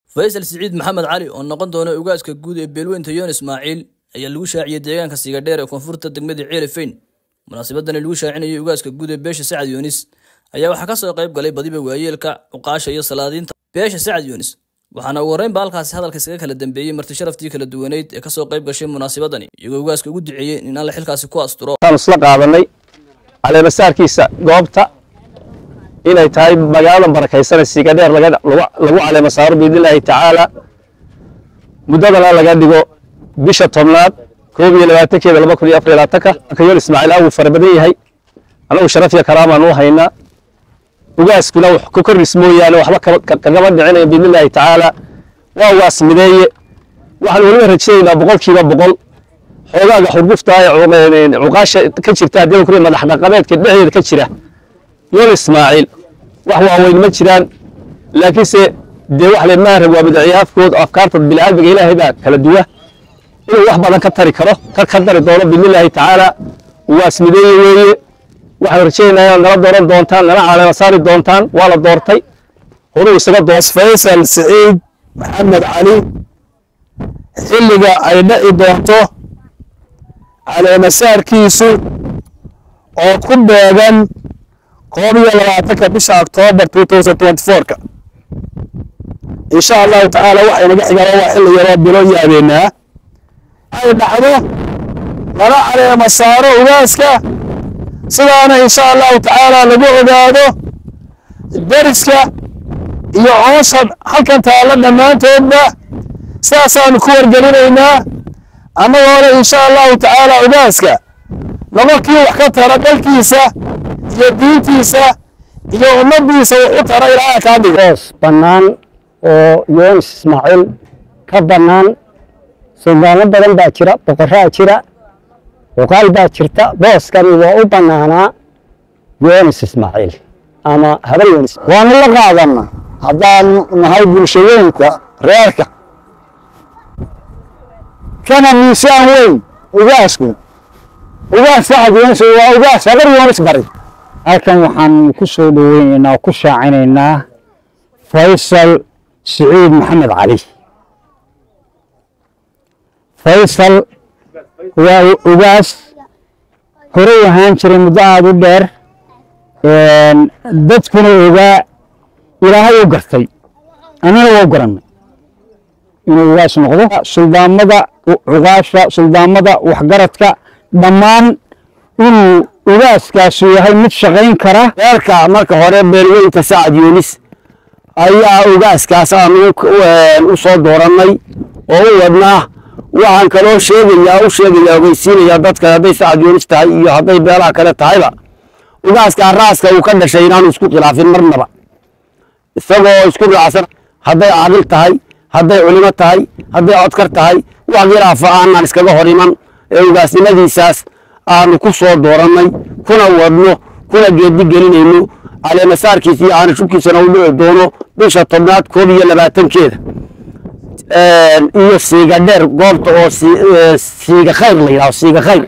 faysal siciid maxamed cali oo noqon doona ugaaska guud ee beelweynta yoon ismaaciil ayaa lagu shaaciyey deegaanka siigadheer ee koonfurta degmada ceelifeyn munaasabadani lagu shaacinayay ugaaska guud ee beesha sacad yoonis ayaa waxaa kasoo qayb galay badiba waayeelka cuqaasha iyo salaadiinta beesha sacad yoonis waxaana ugu horreynba halkaasi hadalka iskaga kala dambeeyey marti sharaftii kala duwaneyd ee kasoo qayb gashay munaasabadani iyagoo ugaaska ugu duceeyey in alle xilkaasi ku asturo waxaan isla qaadanay caleemasaarkiisa goobta inay tahay magaalada barakaysanee siigadheer lagu caleema saaro biidnillaahi tacaala muddadana laga dhigo bisha tobnaad koob iyo labaatankeeda laba kun iyo afar iyo labaatanka kayool ismaaciil aad wuu fara badan yahay anagu sharaf iyo karaamaan u haynaa ugaaskuna wax ku kordhis mooyaane waxba kagama dhicinaya biidnillaahi tacaala waa ugaas mideeye waxaan weliba rajaynaynaa boqolkiiba boqol xoogaaga xurgufta ee cuqaasha ka jirta haddii kule madax dhaqameedka dhexdeeda ka jira yool ismaaciil wax waaweyn ma jiraan laakiinse dee wax le maarag waa madaciyaafkood afkaarta bilaaadmiga ilaahay baa kala duwa inuu wax badan ka tari karo ka ka dari doono biidnillaahi tacaala waas mideeye weeye waxaan rajaynayaa inaad nala dooran doontaan nala caleema saari doontaan waa la doortay horuu isaga doon faysal siciid maxamed cali xilliga ay dhici doonto caleemasaarkiisu oo ku beegan koob iyo labaatanka bisha oktoobar ka insha allahu tacaala waxaynaga xigala waa xilli yaroo bilo yaabeenaa ay dhacdo lala caleema saaro ugaaska sidaana insha allahu tacaala lagu ogaado deriska iyo coosha halkan taalla dhammaantoodba sidaasaanu ku wargelinaynaa annagoona insha allahu tacaala ugaaska laba kii wax ka tara dalkiisa iyo diintiisa iyo ummaddiisa wuxu tara ilaaha kaa dhigo boos bannaan oo yoonis ismaaciil ka bannaan suldaano badan baa jira boqoraa jira cuqaal baa jirta booskani waa u bannaanaa yoonis ismaaciil ama habar yoonis waanu la qaadanna haddaan nahay bulshooyinka reerka kana miisaan weyn ugaasku ugaas sacad yoonis waa ugaas habar yoonis bari halkan waxaan ku soo dhoweynaynaa oo ku shaacinaynaa faysal siciid maxamed cali faysal waa ugaas horey ahaan jiray muddo aada u dheer dadkuna ogaa ilaahay u gartay annana waa garannay inuu ugaas noqdo suldaamada cuqaasha suldaamada waxgaradka dhammaan inuu ugaaskaasu yahay mid shaqayn kara reerka marka hore beelweynta sacad yuunis ayaa ugaaskaas aan u soo doorannay oo u wadnaa waxaan kaloo sheegayaa u sheegayaa ogeysiinayaa dadka hadday sacad yuunis tahay iyo hadday beelaha kale tahayba ugaaskaa raaska uu ka dhashay inaanu isku khilaafin marnaba isagoo isku raacsan hadday caadil tahay hadday culimo tahay hadday codkar tahay wax khilaafa aanaan iskaga hor iman ee ugaasnimadiisaas aanu ku soo doorannay kuna wadno kuna geedi gelinayno caleemasaarkiisa iyo aana shubkiisana u dhici doono bisha tobnaad koob iyo labaatankeeda iyo siiga dheer goobta oo siiga khayr la yidhaho siiga khayr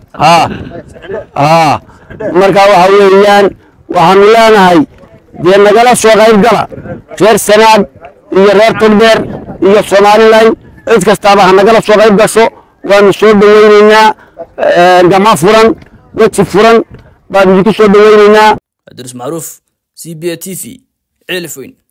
marka waxa weeyaan waxaanu leenahay dee nagala soo qayb gala reer sanaag iyo reer togdheer iyo somalilan cid kastaaba ha nagala soo qayb gasho waanu soo dhoweyneynaa gama furan weji furan baanu idinku soo dhoweyneynaa cabdirus macruuf c b a t v ceelifweyn